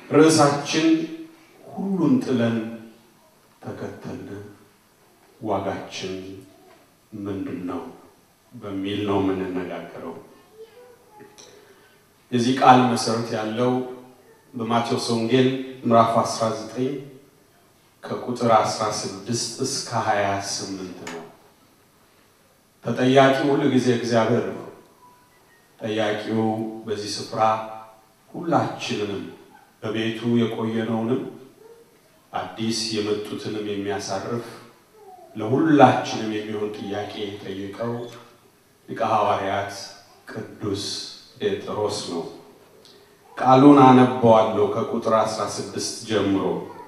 ርዕሳችን ሁሉን ጥለን ተከተልን ዋጋችን ምንድን ነው በሚል ነው የምንነጋገረው። የዚህ ቃል መሰረት ያለው በማቴዎስ ወንጌል ምዕራፍ 19 ከቁጥር 16 እስከ 28 ነው። ተጠያቂው ሁል ጊዜ እግዚአብሔር ነው። ጠያቂው በዚህ ስፍራ ሁላችንንም በቤቱ የቆየነውንም አዲስ የመጡትንም የሚያሳርፍ ለሁላችንም የሚሆን ጥያቄ የጠየቀው ሊቀ ሐዋርያት ቅዱስ ጴጥሮስ ነው። ቃሉን አነበዋለሁ ከቁጥር 16 ጀምሮ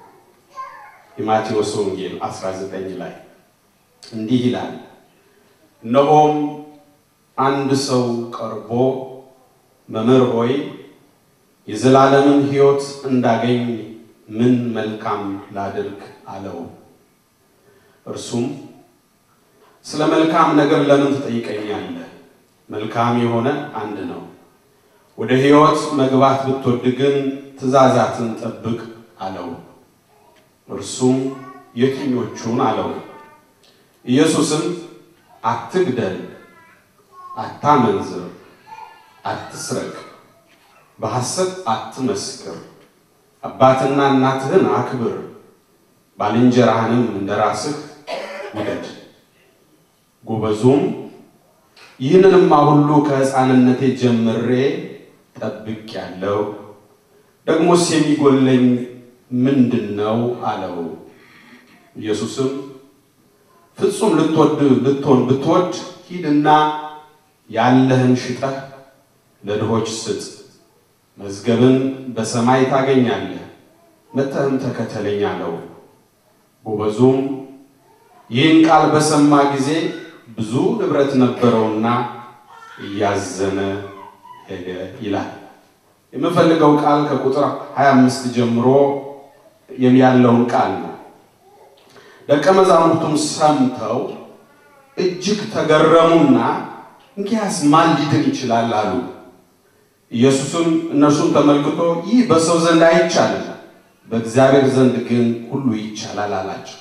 የማቴዎስ ወንጌል 19 ላይ እንዲህ ይላል። እነሆም አንድ ሰው ቀርቦ መምህር ሆይ የዘላለምን ሕይወት እንዳገኝ ምን መልካም ላድርግ አለው። እርሱም ስለ መልካም ነገር ለምን ትጠይቀኛለህ? መልካም የሆነ አንድ ነው። ወደ ሕይወት መግባት ብትወድ ግን ትእዛዛትን ጠብቅ አለው። እርሱም የትኞቹን አለው። ኢየሱስም አትግደል፣ አታመንዝር፣ አትስረቅ፣ በሐሰት አትመስክር፣ አባትና እናትህን አክብር፣ ባልንጀራህንም እንደ ራስህ ውደድ። ጎበዙም ይህንንማ ሁሉ ከሕፃንነቴ ጀምሬ ጠብቄአለሁ፣ ደግሞስ የሚጎለኝ ምንድን ነው አለው። ኢየሱስም ፍጹም ልትወድ ልትሆን ብትወድ ሂድና ያለህን ሽጠህ ለድሆች ስጥ፣ መዝገብን በሰማይ ታገኛለህ፣ መጥተህም ተከተለኝ አለው። ጎበዙም ይህን ቃል በሰማ ጊዜ ብዙ ንብረት ነበረውና እያዘነ ሄደ ይላል። የምፈልገው ቃል ከቁጥር 25 ጀምሮ ያለውን ቃል ነው። ደቀ መዛሙርቱም ሰምተው እጅግ ተገረሙና እንኪያስ ማን ሊድን ይችላል አሉ። ኢየሱስም እነርሱን ተመልክቶ ይህ በሰው ዘንድ አይቻልም፣ በእግዚአብሔር ዘንድ ግን ሁሉ ይቻላል አላቸው።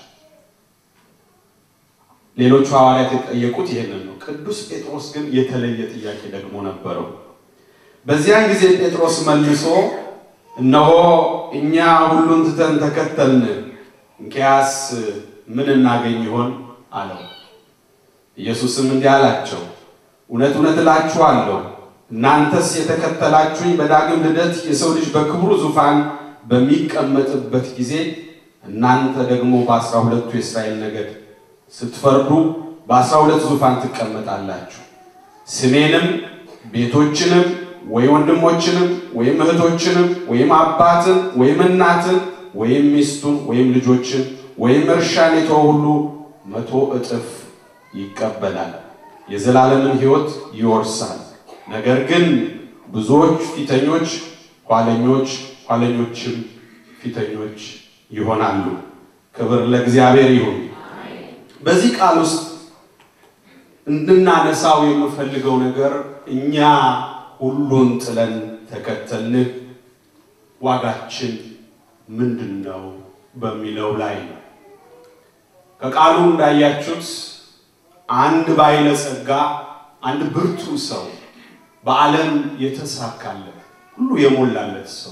ሌሎቹ ሐዋርያት የጠየቁት ይህንን ነው። ቅዱስ ጴጥሮስ ግን የተለየ ጥያቄ ደግሞ ነበረው። በዚያን ጊዜ ጴጥሮስ መልሶ እነሆ እኛ ሁሉን ትተን ተከተልን፣ እንኪያስ ምን እናገኝ ይሆን አለው። ኢየሱስም እንዲህ አላቸው፣ እውነት እውነት እላችኋለሁ እናንተስ የተከተላችሁኝ በዳግም ልደት የሰው ልጅ በክብሩ ዙፋን በሚቀመጥበት ጊዜ እናንተ ደግሞ በአስራ ሁለቱ የእስራኤል ነገድ ስትፈርዱ በአስራ ሁለት ዙፋን ትቀመጣላችሁ። ስሜንም ቤቶችንም ወይ ወንድሞችንም ወይም እህቶችንም ወይም አባትን ወይም እናትን ወይም ሚስቱን ወይም ልጆችን ወይም እርሻን የተወ ሁሉ መቶ እጥፍ ይቀበላል፣ የዘላለምን ሕይወት ይወርሳል። ነገር ግን ብዙዎች ፊተኞች ኋለኞች፣ ኋለኞችም ፊተኞች ይሆናሉ። ክብር ለእግዚአብሔር ይሁን። በዚህ ቃል ውስጥ እንድናነሳው የምፈልገው ነገር እኛ ሁሉን ጥለን ተከተልንህ ዋጋችን ምንድን ነው በሚለው ላይ ነው። ከቃሉ እንዳያችሁት አንድ ባለጸጋ፣ አንድ ብርቱ ሰው፣ በዓለም የተሳካለት ሁሉ የሞላለት ሰው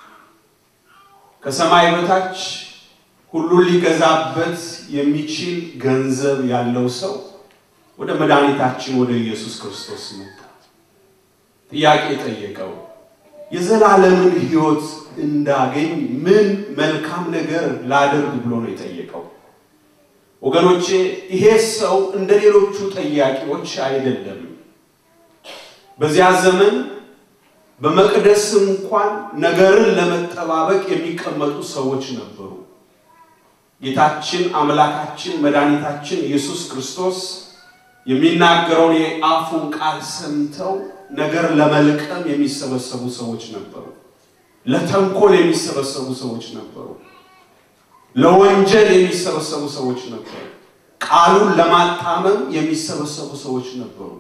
ከሰማይ በታች ሁሉን ሊገዛበት የሚችል ገንዘብ ያለው ሰው ወደ መድኃኒታችን ወደ ኢየሱስ ክርስቶስ መጣ። ጥያቄ ጠየቀው። የዘላለምን ሕይወት እንዳገኝ ምን መልካም ነገር ላደርግ ብሎ ነው የጠየቀው። ወገኖቼ ይሄ ሰው እንደ ሌሎቹ ጠያቂዎች አይደለም። በዚያ ዘመን በመቅደስ እንኳን ነገርን ለመጠባበቅ የሚቀመጡ ሰዎች ነበሩ። ጌታችን አምላካችን መድኃኒታችን ኢየሱስ ክርስቶስ የሚናገረውን የአፉን ቃል ሰምተው ነገር ለመልቀም የሚሰበሰቡ ሰዎች ነበሩ። ለተንኮል የሚሰበሰቡ ሰዎች ነበሩ። ለወንጀል የሚሰበሰቡ ሰዎች ነበሩ። ቃሉን ለማጣመም የሚሰበሰቡ ሰዎች ነበሩ።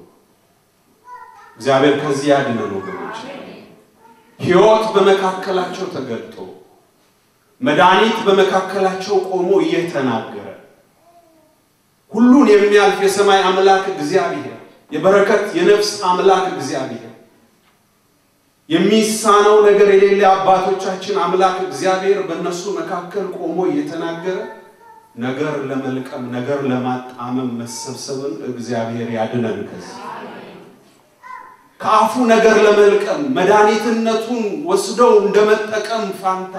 እግዚአብሔር ከዚህ ያድነን ወገኖች። ሕይወት በመካከላቸው ተገልጦ መድኃኒት በመካከላቸው ቆሞ እየተናገረ ሁሉን የሚያልፍ የሰማይ አምላክ እግዚአብሔር የበረከት የነፍስ አምላክ እግዚአብሔር የሚሳነው ነገር የሌለ አባቶቻችን አምላክ እግዚአብሔር በእነሱ መካከል ቆሞ እየተናገረ ነገር ለመልቀም ነገር ለማጣመም መሰብሰብን እግዚአብሔር ያድነን። ከዚህ ከአፉ ነገር ለመልቀም መድኃኒትነቱን ወስደው እንደመጠቀም ፋንታ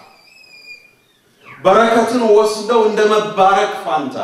በረከትን ወስደው እንደመባረክ ፋንታ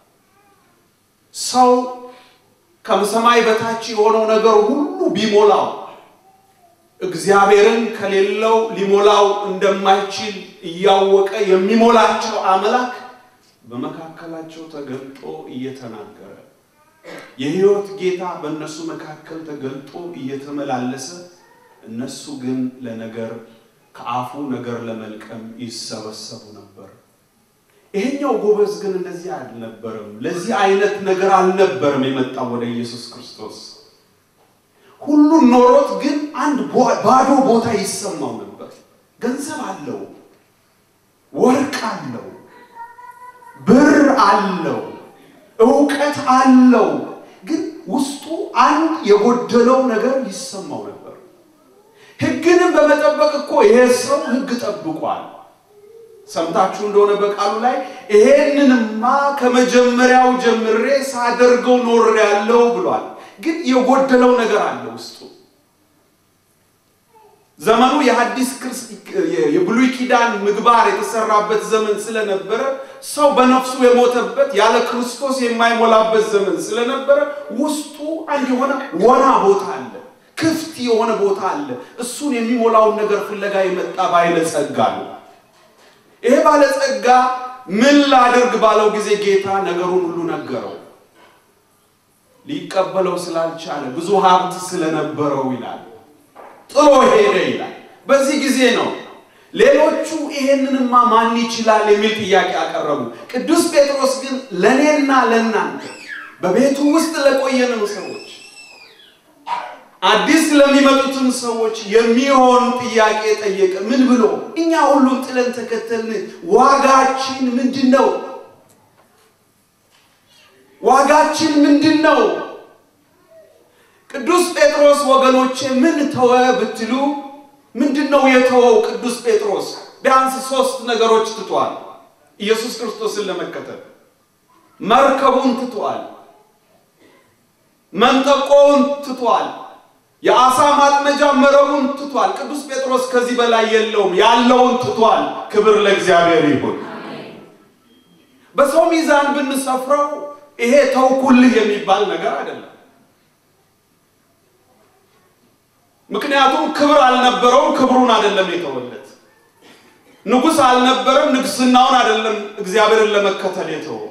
ሰው ከሰማይ በታች የሆነው ነገር ሁሉ ቢሞላው እግዚአብሔርን ከሌለው ሊሞላው እንደማይችል እያወቀ የሚሞላቸው አምላክ በመካከላቸው ተገልጦ እየተናገረ የሕይወት ጌታ በእነሱ መካከል ተገልጦ እየተመላለሰ እነሱ ግን ለነገር ከአፉ ነገር ለመልቀም ይሰበሰቡ ነበር። ይሄኛው ጎበዝ ግን እንደዚህ አልነበረም። ለዚህ አይነት ነገር አልነበረም የመጣው ወደ ኢየሱስ ክርስቶስ። ሁሉን ኖሮት ግን አንድ ባዶ ቦታ ይሰማው ነበር። ገንዘብ አለው፣ ወርቅ አለው፣ ብር አለው፣ እውቀት አለው። ግን ውስጡ አንድ የጎደለው ነገር ይሰማው ነበር። ሕግንም በመጠበቅ እኮ ይሄ ሰው ሕግ ጠብቋል። ሰምታችሁ እንደሆነ በቃሉ ላይ ይሄንንማ ከመጀመሪያው ጀምሬ ሳደርገው ኖሬያለሁ ብሏል። ግን የጎደለው ነገር አለ ውስጡ። ዘመኑ የሐዲስ የብሉይ ኪዳን ምግባር የተሰራበት ዘመን ስለነበረ ሰው በነፍሱ የሞተበት ያለ ክርስቶስ የማይሞላበት ዘመን ስለነበረ ውስጡ አንድ የሆነ ወና ቦታ አለ፣ ክፍት የሆነ ቦታ አለ። እሱን የሚሞላውን ነገር ፍለጋ የመጣ ባለጸጋ ነው። ይሄ ባለጸጋ ምን ላድርግ ባለው ጊዜ ጌታ ነገሩን ሁሉ ነገረው። ሊቀበለው ስላልቻለ ብዙ ሀብት ስለነበረው ይላል ጥሎ ሄደ ይላል። በዚህ ጊዜ ነው ሌሎቹ ይሄንንማ ማን ይችላል የሚል ጥያቄ አቀረቡ። ቅዱስ ጴጥሮስ ግን ለእኔና ለእናንተ በቤቱ ውስጥ ለቆየንም ሰዎች አዲስ ለሚመጡትም ሰዎች የሚሆን ጥያቄ ጠየቀ። ምን ብሎ? እኛ ሁሉን ጥለን ተከተልን፣ ዋጋችን ምንድን ነው? ዋጋችን ምንድን ነው? ቅዱስ ጴጥሮስ ወገኖቼ ምን ተወ ብትሉ ምንድን ነው የተወው? ቅዱስ ጴጥሮስ ቢያንስ ሶስት ነገሮች ትቷል። ኢየሱስ ክርስቶስን ለመከተል መርከቡን ትቷል፣ መንጠቆውን ትቷል፣ የአሳ ማጥመጃ መረቡን ትቷል። ቅዱስ ጴጥሮስ ከዚህ በላይ የለውም፣ ያለውን ትቷል። ክብር ለእግዚአብሔር ይሁን። በሰው ሚዛን ብንሰፍረው ይሄ ተውኩልህ የሚባል ነገር አይደለም። ምክንያቱም ክብር አልነበረውም፣ ክብሩን አይደለም የተወለት። ንጉሥ አልነበረም፣ ንግስናውን አይደለም እግዚአብሔርን ለመከተል የተወው።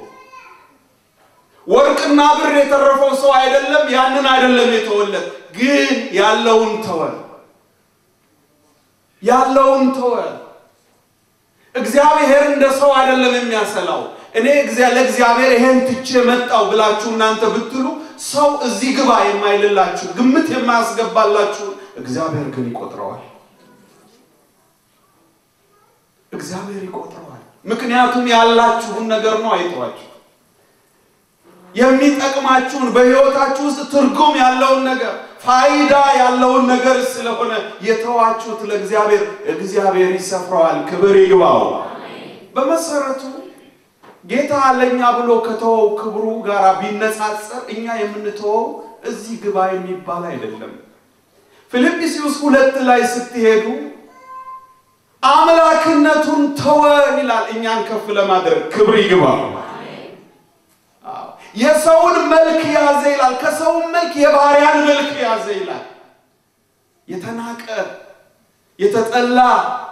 ወርቅና ብር የተረፈው ሰው አይደለም፣ ያንን አይደለም የተወለት። ግን ያለውን ተወ፣ ያለውን ተወ። እግዚአብሔር እንደ ሰው አይደለም የሚያሰላው። እኔ ለእግዚአብሔር ይሄን ትቼ መጣው ብላችሁ እናንተ ብትሉ ሰው እዚህ ግባ የማይልላችሁ ግምት የማያስገባላችሁ እግዚአብሔር ግን ይቆጥረዋል። እግዚአብሔር ይቆጥረዋል። ምክንያቱም ያላችሁን ነገር ነው አይተዋችሁ የሚጠቅማችሁን በሕይወታችሁ ውስጥ ትርጉም ያለውን ነገር ፋይዳ ያለውን ነገር ስለሆነ የተዋችሁት ለእግዚአብሔር እግዚአብሔር ይሰፍረዋል። ክብር ይግባው። በመሰረቱ ጌታ ለእኛ ብሎ ከተወው ክብሩ ጋር ቢነጻጸር እኛ የምንተወው እዚህ ግባ የሚባል አይደለም። ፊልጵስዩስ ሁለት ላይ ስትሄዱ አምላክነቱን ተወ ይላል። እኛን ከፍ ለማድረግ ክብር ይግባው። የሰውን መልክ ያዘ ይላል። ከሰውን መልክ የባሪያን መልክ ያዘ ይላል። የተናቀ የተጠላ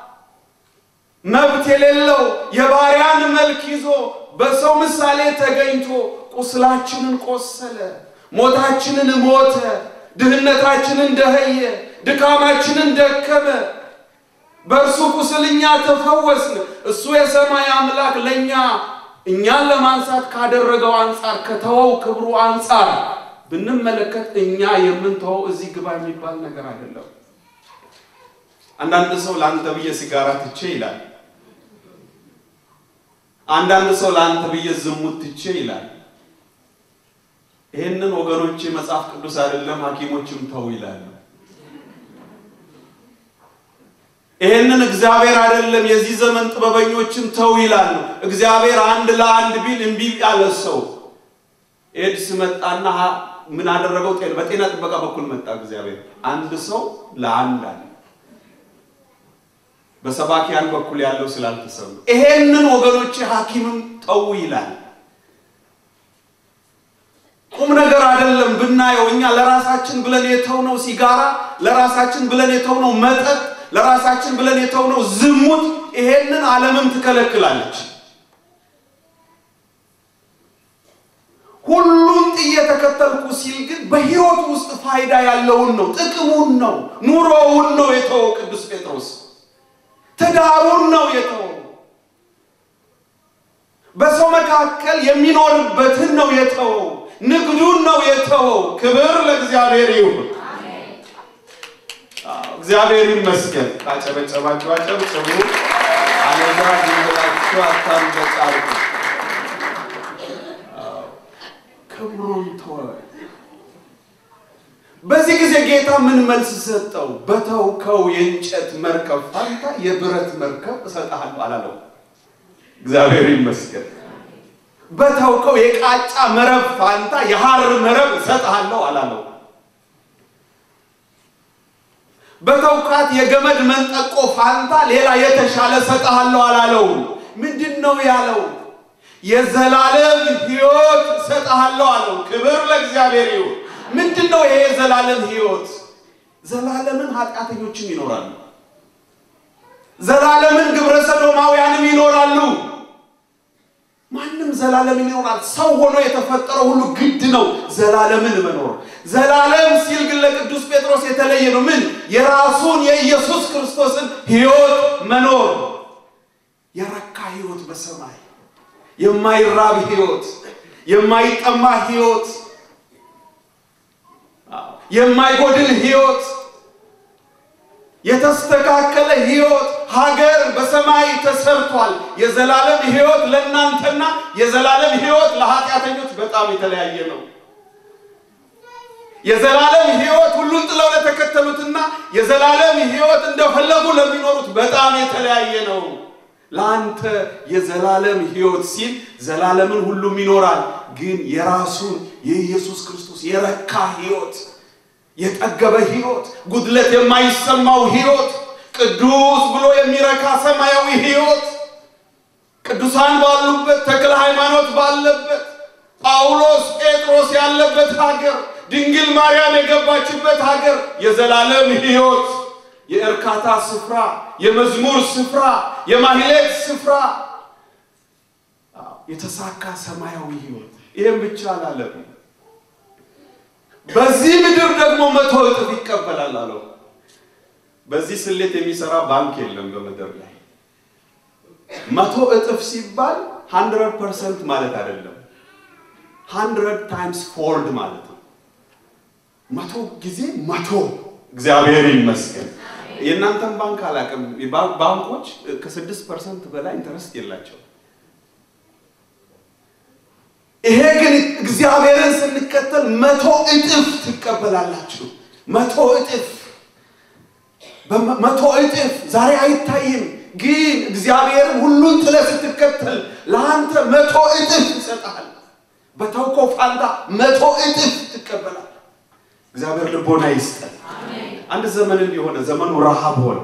መብት የሌለው የባሪያን መልክ ይዞ በሰው ምሳሌ ተገኝቶ ቁስላችንን ቆሰለ፣ ሞታችንን ሞተ፣ ድህነታችንን ደኸየ፣ ድካማችንን ደከመ። በእርሱ ቁስል እኛ ተፈወስን። እሱ የሰማይ አምላክ ለእኛ እኛን ለማንሳት ካደረገው አንጻር ከተወው ክብሩ አንጻር ብንመለከት እኛ የምንተወው እዚህ ግባ የሚባል ነገር አይደለም። አንዳንድ ሰው ለአንተ ብዬ ሲጋራ ትቼ ይላል። አንዳንድ ሰው ለአንተ ብዬ ዝሙት ትቼ ይላል። ይህንን ወገኖቼ መጽሐፍ ቅዱስ አይደለም ሐኪሞችም ተው ይላሉ። ይህንን እግዚአብሔር አይደለም የዚህ ዘመን ጥበበኞችም ተው ይላሉ። እግዚአብሔር አንድ ለአንድ ቢል እምቢ ያለ ሰው ኤድስ መጣና ምን አደረገው? በጤና ጥበቃ በኩል መጣ እግዚአብሔር አንድ ሰው ለአንድ አለ። በሰባኪያን በኩል ያለው ስላልተሰሙ ይሄንን ወገኖቼ ሐኪምም ተው ይላል። ቁም ነገር አይደለም ብናየው እኛ ለራሳችን ብለን የተውነው ሲጋራ፣ ለራሳችን ብለን የተውነው መጠጥ፣ ለራሳችን ብለን የተውነው ዝሙት፣ ይሄንን ዓለምም ትከለክላለች። ሁሉን ጥዬ ተከተልኩ ሲል ግን በሕይወቱ ውስጥ ፋይዳ ያለውን ነው፣ ጥቅሙን ነው፣ ኑሮውን ነው የተወው ቅዱስ ጴጥሮስ። ትዳሩን ነው የተወው። በሰው መካከል የሚኖርበትን ነው የተወው። ንግዱን ነው የተወው። ክብር ለእግዚአብሔር ይሁን። እግዚአብሔር ይመስገን። ካጨበጨባችሁ አጨብጭቡ፣ አለዛ ዝም ብላችሁ አታንበጫርቁ። ክብሩን ተወ። በዚህ ጊዜ ጌታ ምን መልስ ሰጠው? በተውከው የእንጨት መርከብ ፋንታ የብረት መርከብ እሰጥሃለሁ አላለው። እግዚአብሔር ይመስገን። በተውከው የቃጫ መረብ ፋንታ የሐር መረብ እሰጥሃለሁ አላለው። በተውካት የገመድ መንጠቆ ፋንታ ሌላ የተሻለ እሰጥሃለሁ አላለው። ምንድን ነው ያለው? የዘላለም ሕይወት እሰጥሃለሁ አለው። ክብር ለእግዚአብሔር ይሁን። ምንድን ነው ይሄ የዘላለም ሕይወት? ዘላለምን ኃጢአተኞችም ይኖራሉ። ዘላለምን ግብረ ሰዶማውያንም ይኖራሉ። ማንም ዘላለምን ይኖራል። ሰው ሆኖ የተፈጠረው ሁሉ ግድ ነው ዘላለምን መኖር። ዘላለም ሲል ግን ለቅዱስ ጴጥሮስ የተለየ ነው። ምን? የራሱን የኢየሱስ ክርስቶስን ሕይወት መኖር፣ የረካ ሕይወት በሰማይ የማይራብ ሕይወት፣ የማይጠማ ሕይወት የማይጎድል ሕይወት፣ የተስተካከለ ሕይወት፣ ሀገር በሰማይ ተሰርቷል። የዘላለም ሕይወት ለእናንተና የዘላለም ሕይወት ለኃጢአተኞች በጣም የተለያየ ነው። የዘላለም ሕይወት ሁሉን ጥለው ለተከተሉትና የዘላለም ሕይወት እንደፈለጉ ለሚኖሩት በጣም የተለያየ ነው። ለአንተ የዘላለም ሕይወት ሲል ዘላለምን ሁሉም ይኖራል፣ ግን የራሱን የኢየሱስ ክርስቶስ የረካ ሕይወት የጠገበ ሕይወት ጉድለት የማይሰማው ሕይወት ቅዱስ ብሎ የሚረካ ሰማያዊ ሕይወት ቅዱሳን ባሉበት ተክለ ሃይማኖት ባለበት ጳውሎስ ጴጥሮስ ያለበት ሀገር ድንግል ማርያም የገባችበት ሀገር የዘላለም ሕይወት የእርካታ ስፍራ፣ የመዝሙር ስፍራ፣ የማህሌት ስፍራ፣ የተሳካ ሰማያዊ ሕይወት ይህም ብቻ አላለም። በዚህ ምድር ደግሞ መቶ እጥፍ ይቀበላል አለው። በዚህ ስሌት የሚሰራ ባንክ የለም በምድር ላይ። መቶ እጥፍ ሲባል ሃንድረድ ፐርሰንት ማለት አይደለም። ሃንድረድ ታይምስ ፎርድ ማለት ነው። መቶ ጊዜ መቶ። እግዚአብሔር ይመስገን። የእናንተን ባንክ አላውቅም። ባንኮች ከስድስት ፐርሰንት በላይ ኢንተረስት የላቸው። ይሄ ግን እግዚአብሔርን ስንከተል መቶ እጥፍ ትቀበላላችሁ። መቶ እጥፍ መቶ እጥፍ ዛሬ አይታይም፣ ግን እግዚአብሔርን ሁሉን ጥለህ ስትከተል ለአንተ መቶ እጥፍ ይሰጥሃል። በተውከው ፋንታ መቶ እጥፍ ትቀበላል። እግዚአብሔር ልቦና ይስጠን። አንድ ዘመን እንዲሆነ ዘመኑ ረሃብ ሆነ።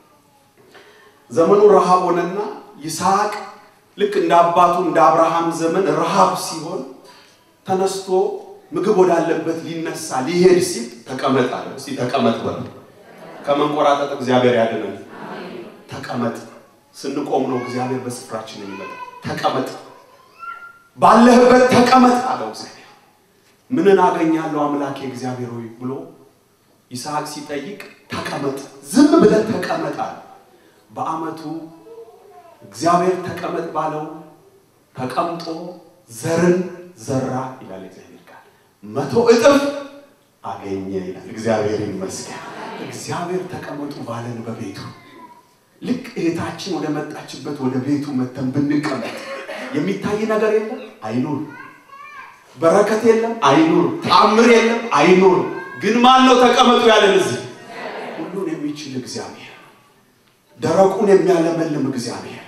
ዘመኑ ረሃብ ሆነና ይስሐቅ ልክ እንደ አባቱ እንደ አብርሃም ዘመን ረሃብ ሲሆን ተነስቶ ምግብ ወዳለበት ሊነሳ ሊሄድ ሲል ተቀመጥ አለ። እስቲ ተቀመጥ በል። ከመንቆራጠጥ እግዚአብሔር ያድነን። ተቀመጥ። ስንቆም ነው እግዚአብሔር በስፍራችን የሚመጣ። ተቀመጥ፣ ባለህበት ተቀመጥ አለው እግዚአብሔር። ምንን አገኛለሁ አምላኬ እግዚአብሔር ሆይ ብሎ ይስሐቅ ሲጠይቅ ተቀመጥ፣ ዝም ብለህ ተቀመጥ አለ። በዓመቱ እግዚአብሔር ተቀመጥ ባለው ተቀምጦ ዘርን ዘራ ይላል እግዚአብሔር ቃል። መቶ እጥፍ አገኘ ይላል። እግዚአብሔር ይመስገን። እግዚአብሔር ተቀመጡ ባለን በቤቱ ልክ እህታችን ወደ መጣችበት ወደ ቤቱ መተን ብንቀመጥ የሚታይ ነገር የለም አይኑር። በረከት የለም አይኑር። ታምር የለም አይኑር። ግን ማን ነው ተቀመጡ ያለን እዚህ? ሁሉን የሚችል እግዚአብሔር፣ ደረቁን የሚያለመልም እግዚአብሔር፣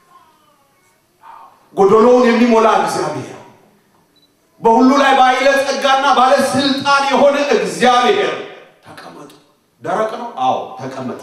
ጎደሎውን የሚሞላ እግዚአብሔር፣ በሁሉ ላይ ባለ ጸጋና ባለ ስልጣን የሆነ እግዚአብሔር ተቀመጡ። ደረቅ ነው? አዎ ተቀመጥ።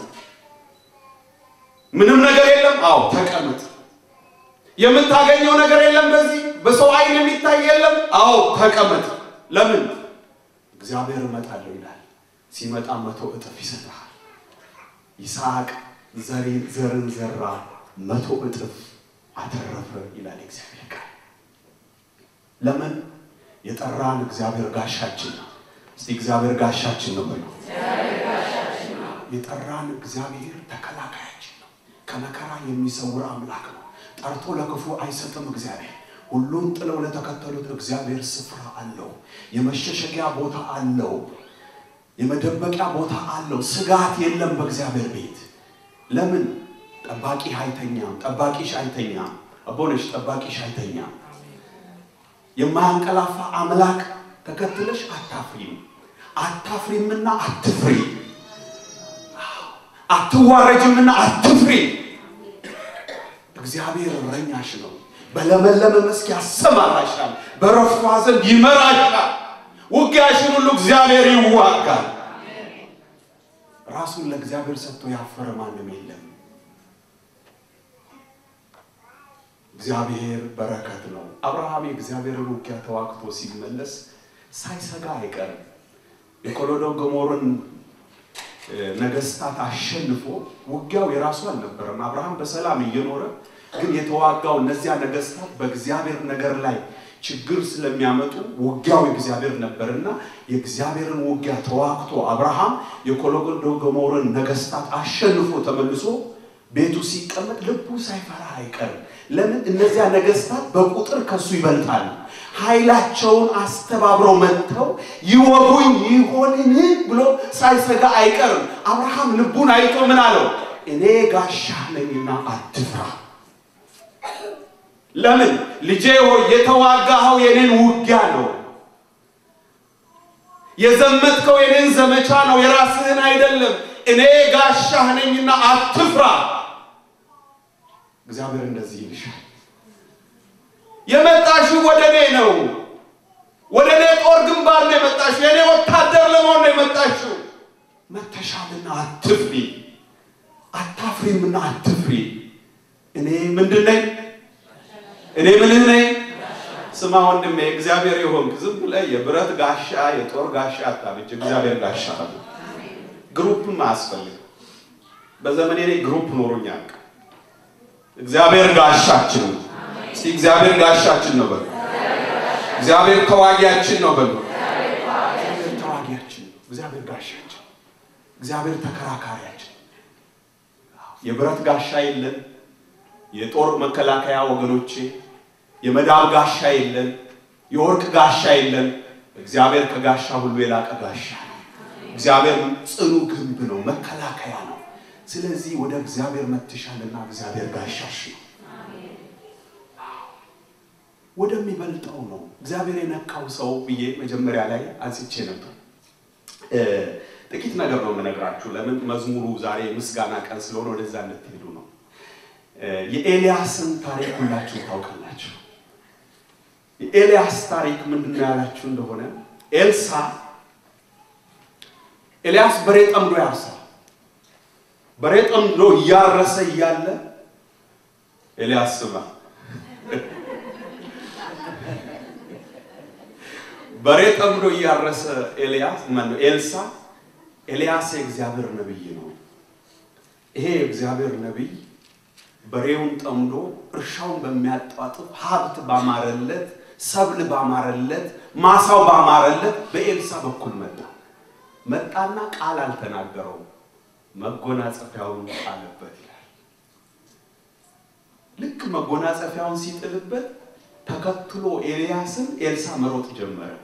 ምንም ነገር የለም? አዎ ተቀመጥ። የምታገኘው ነገር የለም? በዚህ በሰው ዓይን የሚታይ የለም? አዎ ተቀመጥ። ለምን? እግዚአብሔር እመጣለሁ ይላል። ሲመጣ መቶ እጥፍ ይሰጥሃል። ይስሐቅ ዘርን ዘራ፣ መቶ እጥፍ አተረፈ ይላል እግዚአብሔር ቃል። ለምን? የጠራን እግዚአብሔር ጋሻችን ነው። እስቲ እግዚአብሔር ጋሻችን ነው በሉ። የጠራን እግዚአብሔር ተከላካያችን ነው። ከመከራ የሚሰውር አምላክ ነው። ጠርቶ ለክፉ አይሰጥም እግዚአብሔር። ሁሉን ጥለው ለተከተሉት እግዚአብሔር ስፍራ አለው። የመሸሸጊያ ቦታ አለው። የመደበቂያ ቦታ አለው። ስጋት የለም በእግዚአብሔር ቤት። ለምን? ጠባቂ አይተኛም። ጠባቂሽ አይተኛም። አቦነሽ ጠባቂሽ አይተኛም። የማያንቀላፋ አምላክ ተከትለሽ አታፍሪም። አታፍሪምና አትፍሪ። አትዋረጅምና አትፍሪ። እግዚአብሔር እረኛሽ ነው። በለመለመ መስክ ያሰማራሻል፣ በረፍቷ ዘንድ ይመራሻል። ውጊያሽን ሁሉ እግዚአብሔር ይዋጋል። ራሱን ለእግዚአብሔር ሰጥቶ ያፈረ ማንም የለም። እግዚአብሔር በረከት ነው። አብርሃም የእግዚአብሔርን ውጊያ ተዋግቶ ሲመለስ ሳይሰጋ አይቀርም። የኮሎዶን ገሞርን ነገስታት አሸንፎ ውጊያው የራሱ አልነበረም። አብርሃም በሰላም እየኖረ ግን የተዋጋው እነዚያ ነገስታት በእግዚአብሔር ነገር ላይ ችግር ስለሚያመጡ ውጊያው የእግዚአብሔር ነበርና የእግዚአብሔርን ውጊያ ተዋግቶ አብርሃም የኮሎዶን ገሞርን ነገስታት አሸንፎ ተመልሶ ቤቱ ሲቀመጥ ልቡ ሳይፈራ አይቀርም። ለምን? እነዚያ ነገስታት በቁጥር ከሱ ይበልጣሉ። ኃይላቸውን አስተባብረው መጥተው ይወጉኝ ይሆንን ብሎ ሳይሰጋ አይቀርም። አብርሃም ልቡን አይቶ ምን አለው? እኔ ጋሻ ነኝና አትፍራ። ለምን? ልጄ ሆይ የተዋጋኸው የኔን ውጊያ ነው። የዘመትከው የኔን ዘመቻ ነው፣ የራስህን አይደለም። እኔ ጋሻህ ነኝና አትፍራ። እግዚአብሔር እንደዚህ ይልሻል። የመጣሽው ወደ እኔ ነው። ወደ እኔ ጦር ግንባር ነው የመጣሽው። የእኔ ወታደር ለመሆን ነው የመጣሽው። መተሻልና አትፍሪ፣ አታፍሪምና አትፍሪ። እኔ ምንድን ነኝ? እኔ ምንህ ነኝ? ስማ ወንድሜ፣ እግዚአብሔር የሆንክ ዝም ብለህ የብረት ጋሻ የጦር ጋሻ አታብጅ። እግዚአብሔር ጋሻ አለ። ግሩፕም አያስፈልግም። በዘመኔ ላይ ግሩፕ ኖሮኝ አያውቅም። እግዚአብሔር ጋሻችን ነው። እስቲ እግዚአብሔር ጋሻችን ነው በሉ። እግዚአብሔር ተዋጊያችን ነው በሉ። እግዚአብሔር ተዋጊያችን ነው። እግዚአብሔር ጋሻችን፣ እግዚአብሔር ተከራካሪያችን። የብረት ጋሻ የለን፣ የጦር መከላከያ ወገኖቼ፣ የመዳብ ጋሻ የለን፣ የወርቅ ጋሻ የለን። እግዚአብሔር ከጋሻ ሁሉ የላቀ ጋሻ ነው። እግዚአብሔር ጽኑ ግንብ ነው፣ መከላከያ ነው። ስለዚህ ወደ እግዚአብሔር መትሻልና እግዚአብሔር ጋሻሽ ነው። ወደሚበልጠው ነው እግዚአብሔር የነካው ሰው ብዬ መጀመሪያ ላይ አንስቼ ነበር። ጥቂት ነገር ነው የምነግራችሁ። ለምን መዝሙሩ ዛሬ ምስጋና ቀን ስለሆነ ወደዛ እንድትሄዱ ነው። የኤልያስን ታሪክ ሁላችሁ ታውቃላችሁ። የኤልያስ ታሪክ ምንድን ነው ያላችሁ እንደሆነ ኤልሳ ኤልያስ በሬ ጠምዶ ያርሳል። በሬ ጠምዶ እያረሰ እያለ ኤልያስ ስማ በሬ ጠምዶ እያረሰ ኤልያስ ማነው ኤልሳ ኤልያስ የእግዚአብሔር ነቢይ ነው። ይሄ የእግዚአብሔር ነቢይ በሬውን ጠምዶ እርሻውን በሚያጣጥፍ ሀብት ባማረለት፣ ሰብል ባማረለት፣ ማሳው ባማረለት በኤልሳ በኩል መጣ። መጣና ቃል አልተናገረውም፣ መጎናጸፊያውን ጣለበት ይላል። ልክ መጎናጸፊያውን ሲጥልበት ተከትሎ ኤልያስን ኤልሳ መሮጥ ጀመረ።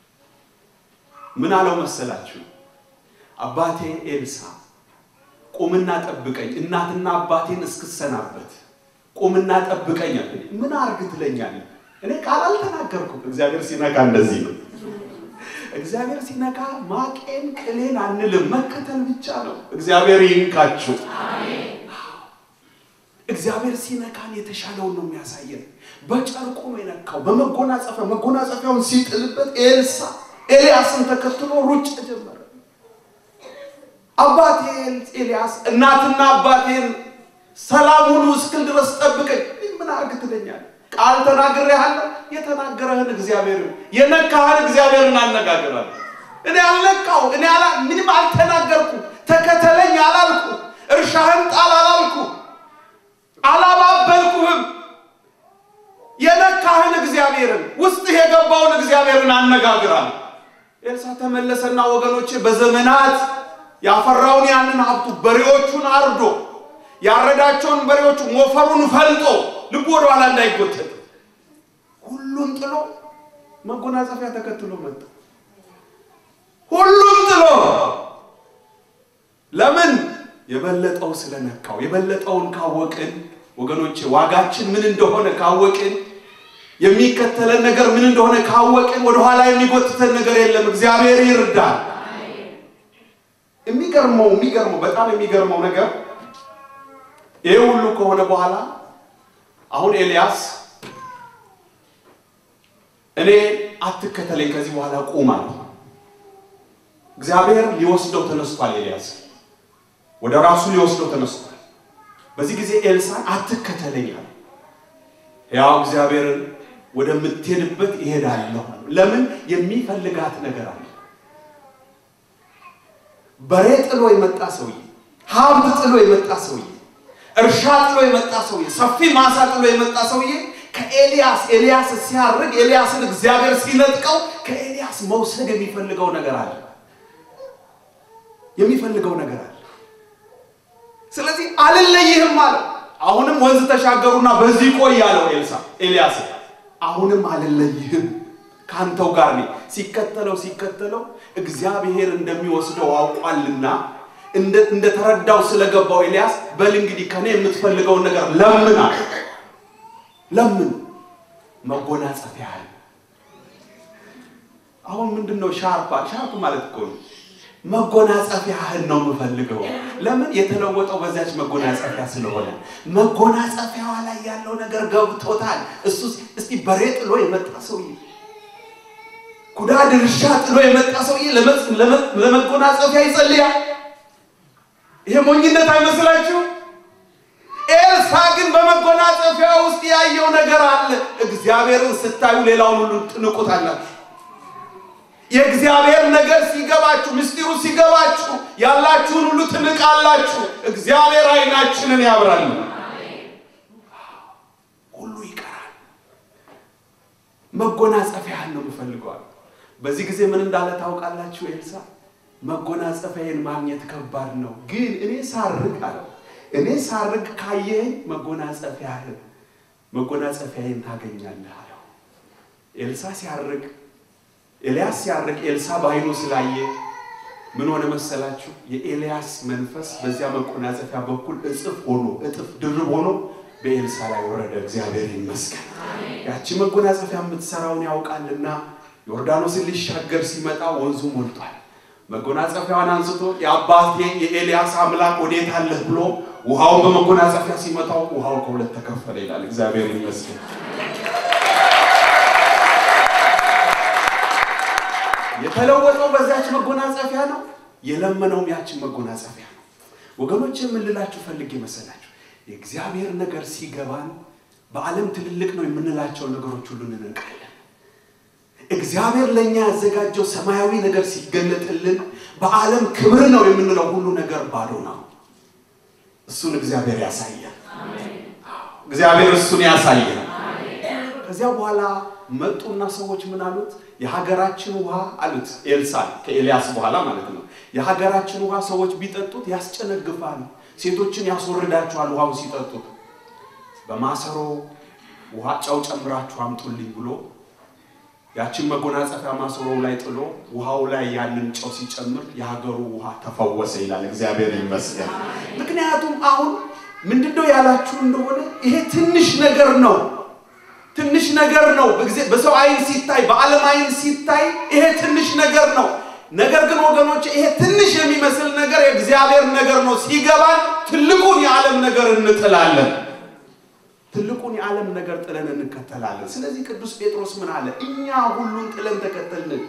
ምን አለው መሰላችሁ? አባቴ ኤልሳ ቁምና ጠብቀኝ፣ እናትና አባቴን እስክሰናበት ቁምና ጠብቀኝ አለኝ። ምን አርግ ትለኛለህ? እኔ ቃል አልተናገርኩም። እግዚአብሔር ሲነካ እንደዚህ ነው። እግዚአብሔር ሲነካ ማቄን ቅሌን አንልም፣ መከተል ብቻ ነው። እግዚአብሔር ይንካችሁ። እግዚአብሔር ሲነካን የተሻለውን ነው የሚያሳየን። በጨርቁ ነው የነካው፣ በመጎናጸፊያ መጎናጸፊያውን ሲጥልበት ኤልሳ ኤልያስን ተከትሎ ሩጫ ጀመረ። አባቴ ኤልያስ እናትና አባቴን ሰላም ሁሉ እስክል ድረስ ጠብቀኝ። ምን አርግ ትለኛለህ? ቃል ተናግሬሃለሁ። የተናገረህን እግዚአብሔርን የነካህን እግዚአብሔርን አነጋግራለሁ። እኔ አልነካው እኔ አላ ምንም አልተናገርኩ። ተከተለኝ አላልኩ። እርሻህን ጣል አላልኩ። አላባበልኩህም። የነካህን እግዚአብሔርን ውስጥህ የገባውን እግዚአብሔርን አነጋግራለሁ። ኤልሳ ተመለሰና ወገኖቼ በዘመናት ያፈራውን ያንን ሀብቱ በሬዎቹን አርዶ ያረዳቸውን በሬዎቹ ሞፈሩን ፈልጦ ልቡ ወደ ኋላ እንዳይጎተት ሁሉን ጥሎ መጎናጸፊያ ተከትሎ መጣ። ሁሉን ጥሎ ለምን? የበለጠው ስለነካው። የበለጠውን ካወቅን ወገኖቼ ዋጋችን ምን እንደሆነ ካወቅን የሚከተለን ነገር ምን እንደሆነ ካወቅን ወደኋላ የሚጎትተን ነገር የለም። እግዚአብሔር ይርዳል። የሚገርመው የሚገርመው በጣም የሚገርመው ነገር ይህ ሁሉ ከሆነ በኋላ አሁን ኤልያስ እኔ አትከተለኝ ከዚህ በኋላ ቁም አለ። እግዚአብሔር ሊወስደው ተነስቷል። ኤልያስ ወደ ራሱ ሊወስደው ተነስቷል። በዚህ ጊዜ ኤልሳን አትከተለኝ አለ። ያው እግዚአብሔርን ወደምትሄድበት ይሄዳለሁ። ለምን የሚፈልጋት ነገር አለ። በሬ ጥሎ የመጣ ሰውዬ፣ ሀብት ጥሎ የመጣ ሰውዬ፣ እርሻ ጥሎ የመጣ ሰውዬ፣ ሰፊ ማሳ ጥሎ የመጣ ሰውዬ ከኤልያስ ኤልያስ ሲያርግ ኤልያስን እግዚአብሔር ሲነጥቀው ከኤልያስ መውሰድ የሚፈልገው ነገር አለ። የሚፈልገው ነገር አለ። ስለዚህ አልለይህም አለው። አሁንም ወንዝ ተሻገሩና በዚህ ቆይ ያለው ኤልሳ ኤልያስ አሁንም አልለይህም ከአንተው ጋር ነኝ። ሲከተለው ሲከተለው እግዚአብሔር እንደሚወስደው አውቋልና እንደተረዳው ስለገባው ኤልያስ በል እንግዲህ ከኔ የምትፈልገውን ነገር ለምን አለ። ለምን መጎናጸፊያህን። አሁን ምንድን ነው ሻርፓ ሻርፕ ማለት እኮ ነው መጎናጸፊያህን ነው የምፈልገው። ለምን የተለወጠው በዚያች መጎናጸፊያ ስለሆነ መጎናጸፊያዋ ላይ ያለው ነገር ገብቶታል። እሱ እስቲ በሬ ጥሎ የመጣ ሰውዬ ኩዳ ድርሻ ጥሎ የመጣ ሰውዬ ለመጎናጸፊያ ይጸልያል። ይሄ ሞኝነት አይመስላችሁ? ኤልሳ ግን በመጎናጸፊያ ውስጥ ያየው ነገር አለ። እግዚአብሔርን ስታዩ ሌላውን ሁሉ ትንቁታላችሁ። የእግዚአብሔር ነገር ሲገባችሁ፣ ምስጢሩ ሲገባችሁ ያላችሁን ሁሉ ትንቃላችሁ። እግዚአብሔር ዓይናችንን ያብራል። ሁሉ ይቀራል። መጎናጸፊያህን ነው የምፈልገዋል። በዚህ ጊዜ ምን እንዳለ ታውቃላችሁ? ኤልሳ መጎናጸፊያዬን ማግኘት ከባድ ነው፣ ግን እኔ ሳርግ አለው እኔ ሳርግ ካየኸኝ መጎናጸፊያህን መጎናጸፊያዬን ታገኛለህ አለው። ኤልሳ ሲያርግ ኤልያስ ሲያርግ ኤልሳ በዓይኑ ስላየ ምን ሆነ መሰላችሁ? የኤልያስ መንፈስ በዚያ መጎናጸፊያ በኩል እጥፍ ሆኖ እጥፍ ድርብ ሆኖ በኤልሳ ላይ ወረደ። እግዚአብሔር ይመስገን። ያቺ መጎናጸፊያ የምትሰራውን ያውቃልና ዮርዳኖስን ሊሻገር ሲመጣ ወንዙ ሞልቷል። መጎናጸፊያዋን አንስቶ የአባቴ የኤልያስ አምላክ ወዴት አለህ ብሎ ውሃውን በመጎናጸፊያ ሲመታው ውሃው ከሁለት ተከፈለ ይላል። እግዚአብሔር ይመስገን። የተለወጠው በዚያች መጎናጸፊያ ነው። የለመነውም ያችን መጎናጸፊያ ነው። ወገኖች የምንላችሁ ፈልጌ መሰላችሁ የእግዚአብሔር ነገር ሲገባን በዓለም ትልልቅ ነው የምንላቸው ነገሮች ሁሉ እንነቃለን። እግዚአብሔር ለእኛ ያዘጋጀው ሰማያዊ ነገር ሲገለጥልን በዓለም ክብር ነው የምንለው ሁሉ ነገር ባዶ ነው። እሱን እግዚአብሔር ያሳያል። እግዚአብሔር እሱን ያሳያል። ከዚያ በኋላ መጡና ሰዎች ምን አሉት? የሀገራችን ውሃ አሉት ኤልሳዕ ከኤልያስ በኋላ ማለት ነው። የሀገራችን ውሃ ሰዎች ቢጠጡት ያስጨነግፋል፣ ሴቶችን ያስወርዳቸዋል። ውሃው ሲጠጡት በማሰሮ ውሃ ጨው ጨምራችሁ አምጡልኝ ብሎ ያችን መጎናጸፊያ ማሰሮው ላይ ጥሎ ውሃው ላይ ያንን ጨው ሲጨምር የሀገሩ ውሃ ተፈወሰ ይላል። እግዚአብሔር ይመስገን። ምክንያቱም አሁን ምንድነው ያላችሁ እንደሆነ ይሄ ትንሽ ነገር ነው። ትንሽ ነገር ነው። በሰው አይን ሲታይ፣ በዓለም አይን ሲታይ ይሄ ትንሽ ነገር ነው። ነገር ግን ወገኖች ይሄ ትንሽ የሚመስል ነገር የእግዚአብሔር ነገር ነው። ሲገባን ትልቁን የዓለም ነገር እንጥላለን። ትልቁን የዓለም ነገር ጥለን እንከተላለን። ስለዚህ ቅዱስ ጴጥሮስ ምን አለ? እኛ ሁሉን ጥለን ተከተልን።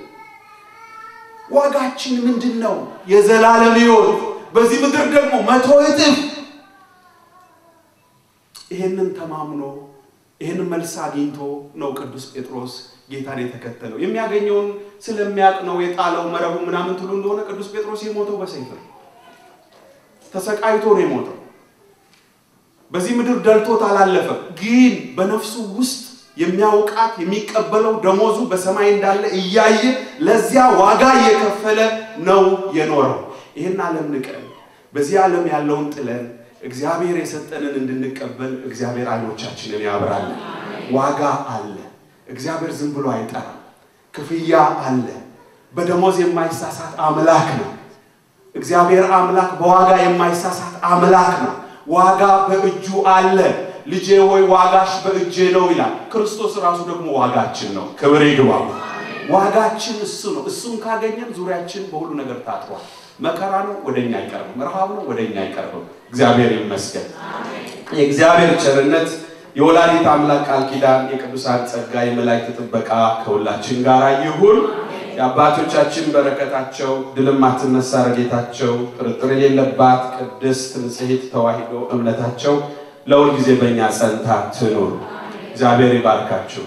ዋጋችን ምንድን ነው? የዘላለም ሕይወት፣ በዚህ ምድር ደግሞ መቶ እጥፍ። ይሄንን ተማምኖ ይህን መልስ አግኝቶ ነው ቅዱስ ጴጥሮስ ጌታን የተከተለው። የሚያገኘውን ስለሚያውቅ ነው የጣለው መረቡ ምናምን ትሉ እንደሆነ ቅዱስ ጴጥሮስ የሞተው በሰይፍ ነው። ተሰቃይቶ ነው የሞተው። በዚህ ምድር ደልቶት አላለፈም። ግን በነፍሱ ውስጥ የሚያውቃት የሚቀበለው ደሞዙ በሰማይ እንዳለ እያየ ለዚያ ዋጋ እየከፈለ ነው የኖረው። ይህን ዓለም ንቀን በዚህ ዓለም ያለውን ጥለን እግዚአብሔር የሰጠንን እንድንቀበል እግዚአብሔር አይኖቻችንን ያብራለን። ዋጋ አለ። እግዚአብሔር ዝም ብሎ አይጠራም። ክፍያ አለ። በደሞዝ የማይሳሳት አምላክ ነው። እግዚአብሔር አምላክ በዋጋ የማይሳሳት አምላክ ነው። ዋጋ በእጁ አለ። ልጄ ሆይ ዋጋሽ በእጄ ነው ይላል። ክርስቶስ ራሱ ደግሞ ዋጋችን ነው። ክብር ይግባው። ዋጋችን እሱ ነው። እሱን ካገኘን ዙሪያችን በሁሉ ነገር ታጥሯል። መከራ ነው ወደኛ አይቀርብም። ረሃብ ነው ወደኛ አይቀርብም። እግዚአብሔር ይመስገን። የእግዚአብሔር ቸርነት፣ የወላዲት አምላክ ቃል ኪዳን፣ የቅዱሳን ጸጋ፣ የመላእክት ጥበቃ ከሁላችን ጋር ይሁን። የአባቶቻችን በረከታቸው ድልም አትነሳ ረድኤታቸው ጥርጥር የሌለባት ቅድስት ንጽሕት ተዋሕዶ እምነታቸው ለሁል ጊዜ በእኛ ጸንታ ትኑር። እግዚአብሔር ይባርካችሁ።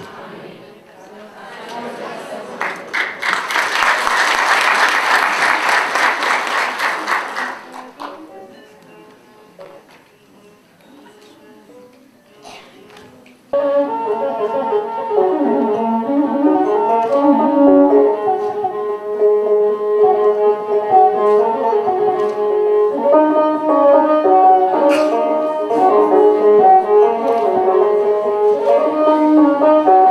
Thank you.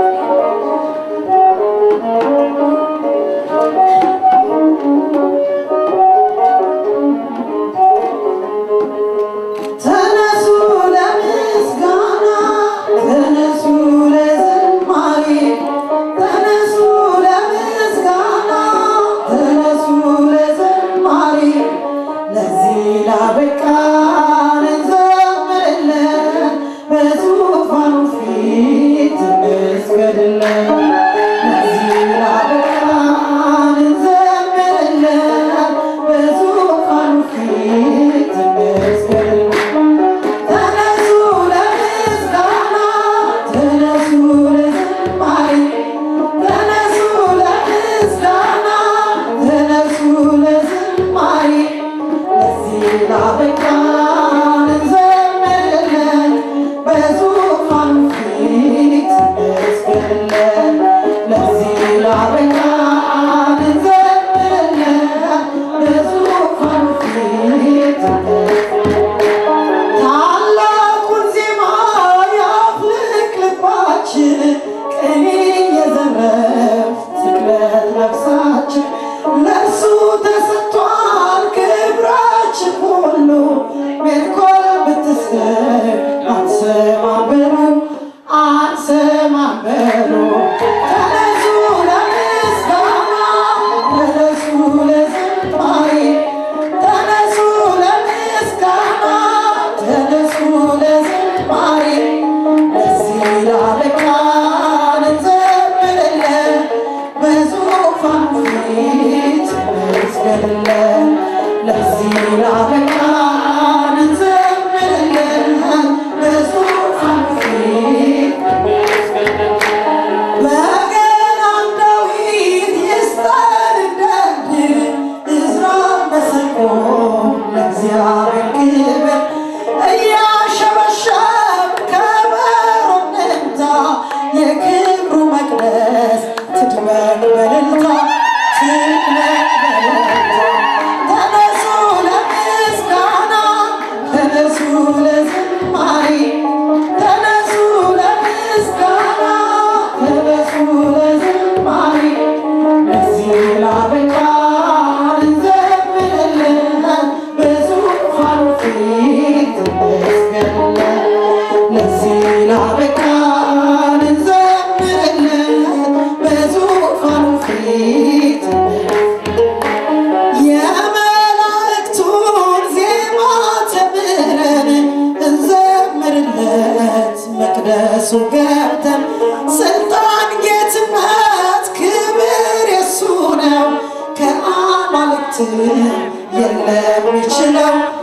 ለዚህ ላበቃን እንዘምርለት በዙፋኑ ፊት የመላእክቱን ዜማ ተምረን እንዘምርለት መቅደሱ ገብተን ስልጣን ጌትነት ክብር የሱ ነው ከአማልክት የለም ይችለው